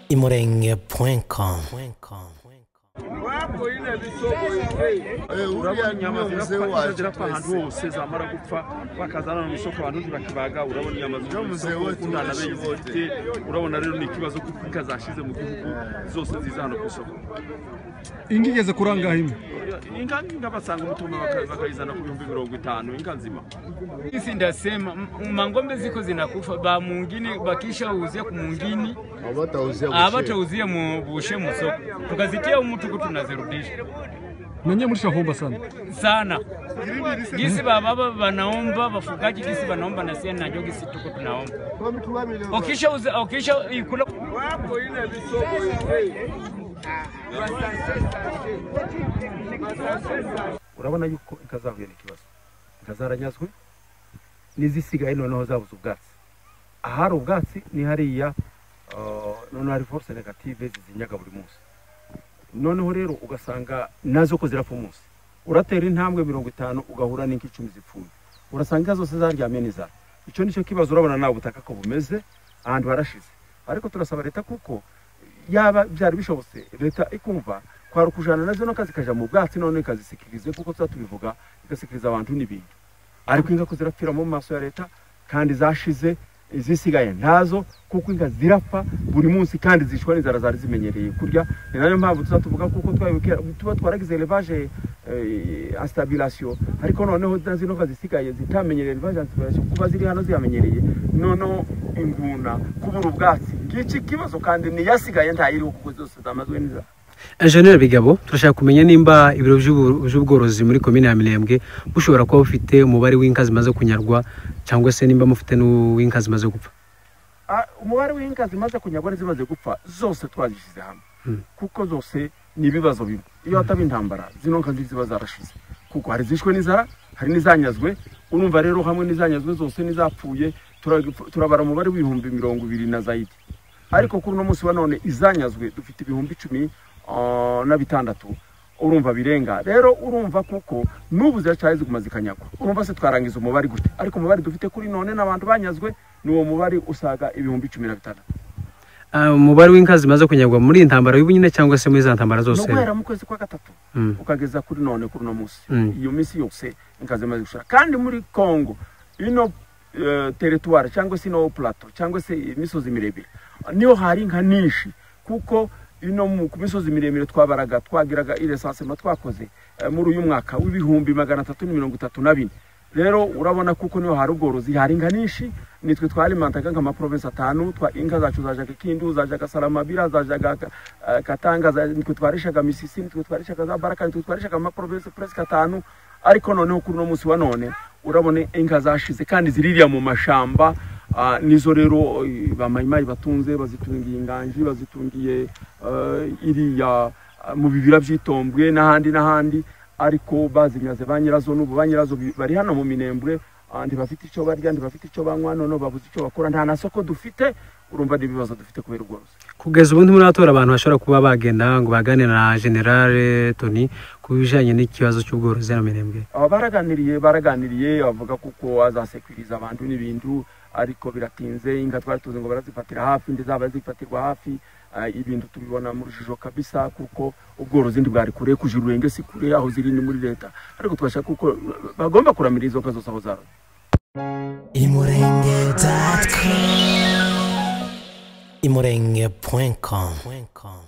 imurenge.com imurenge.com uriya inyama niwe zose ugapfa, waje zagera pa ahantu twese. hose zamara gupfa bakazana mu isoko abantu ntibakibaga urabona inyama zo Iyo mu muzehe isoko wacu ukundana na urashima benshi zifite urabona rero ni ikibazo kuko ikazashize mu gihugu zose ziza hano ku isoko ingi igeze kuri angahe imwe inka inka basanga umutumba baka- bakayizana ku bihumbi mirongo itanu inka nzima Sisi ndasema m- mang'ombe ziko zinakufa ba mungini bakishauzia kumungini Hawatauzia busheri. abatauzia mu- bushe musoko tukazitia umutuku tunazirudisha nanyiye murishahomba sana sana gisi bababa wanaomba wafugaji gisi wanaomba na sie najo gisi tuko tunaomba ukisha uza, ukisha ikula urabona yuko inka zahuye n'ikibazo inka zaranyazwe n'izisigaye noneho zabuze ubwatsi ahari ubwatsi ni hariya ah, noneho hari force negative zizinyaga buri munsi noneho rero ugasanga nazo ko zirapfa umunsi uratera intambwe mirongo itanu ugahura n'inka icumi zipfuye urasanga inka zose zaryamye n'inzara icyo ni cyo kibazo urabona nawe ubutaka ko bumeze ahantu harashize ariko turasaba leta kuko yaba byari bishobotse leta ikumva kwari ukujana nazo no kazikaja mu bwatsi none ikazisikirize kuko tuba tubivuga igasikiriza abantu n'ibintu ariko inka ko zirapfira mu maso ya leta kandi zashize izisigaye ntazo kuko inka zirapfa buri munsi kandi zicwa n'inzara zari zimenyereye kurya ni nayo mpamvu tuza tuvuga kuko twabibwira- tuba twaragize elevage asitabirasiyo ariko noneho na zino nka zisigaye zitamenyereye elevage asitabirasiyo kuba ziri hano zihamenyereye noneho inguna kubura ubwatsi ngiki kibazo kandi niyasigaye ntayiriho kuko zose zamazwe n'inzara Enjeniyeri Bigabo turashaka kumenya nimba ibiro by'ubu- by'ubworozi muri komine ya Mirembwe bushobora kuba bufite umubare w'inka zimaze kunyarwa cyangwa se nimba mufite n'uw'inka zimaze gupfa Ah, umubare w'inka zimaze kunyagwa n'izimaze gupfa zose twazishyize hamwe kuko zose ni ibibazo bimwe iyo hataba intambara zino nka ziba zarashize kuko hari izishwe n'inzara hari n'izanyazwe urumva rero hamwe n'izanyazwe zose n'izapfuye turagipfu- turabara umubare w'ibihumbi mirongo ibiri na zayidi ariko kuri uno munsi wa none izanyazwe dufite ibihumbi icumi ah, na bitandatu urumva birenga rero urumva kuko n'ubu ziracari ziguma zikanyagwa urumva se twarangiza umubare gute ariko umubare dufite kuri none n'abantu banyazwe ni uwo mubare usaga ibihumbi cumi na bitandatu Ah, umubare w'inka zimaze kunyarwa muri iyi ntambara y'ubunyine cyangwa se muri za ntambara zose nuguhera mu kwezi kwa gatatu Mm. ukageza kuri none kuri uno munsi Mm. iyo minsi yose inka zimaze gushira kandi muri kongo ino eh, teritwari cyangwa se ino plato cyangwa se imisozi miremire niyo hari inka nyinshi kuko ino mu- ku misozi miremire twabaraga twagiraga iresansema twakoze eh, muri uyu mwaka w'ibihumbi magana atatu na mirongo itatu na bine rero urabona kuko niho hari ubworozi hari inka nyinshi nitwe twarimantaga nk'amaprovinsi atanu twa inka zacu zajaga kindu zajaga saramabira zajaga eh, katanga za- nitwe twarishaga misisi nitwe twarishaga za baraka nitwe twarishaga amaprovinsi presque atanu ariko noneho kuri uno munsi wa none urabona inka zashize kandi ziririya mu mashamba ah, nizo rero eh, ba mayimayi batunze bazitungiye inganji bazitungiye eh, iriya ah, mu bibira by'itombwe n'ahandi n'ahandi ariko bazinyaze ba nyirazo n'ubu ba nyirazo bi- bari hano mu minembwe ah, ntibafite icyo barya ntibafite icyo banywa noneho babuze icyo bakora nta na soko dufite urumva n'ibibazo dufite kubera ubworozi kugeza ubu ntimuratora abantu bashobora kuba bagenda ngo baganire na General Tony ku bijanye n'ikibazo cy'ubworozi na Mirembwe aba baraganiriye baraganiriye bavuga kuko azasekuriza abantu n'ibintu ariko biratinze inka twari tuzi ngo barazifatira hafi ndizaba zifatirwa hafi ah, ibintu tubibona mu rujijo kabisa kuko ubworozi ntibwari kure kujira urenge si kure aho ziri ni muri leta ariko tubashaka kuko bagomba kuramira izo nka zose aho zaba imurenge.com imurenge.com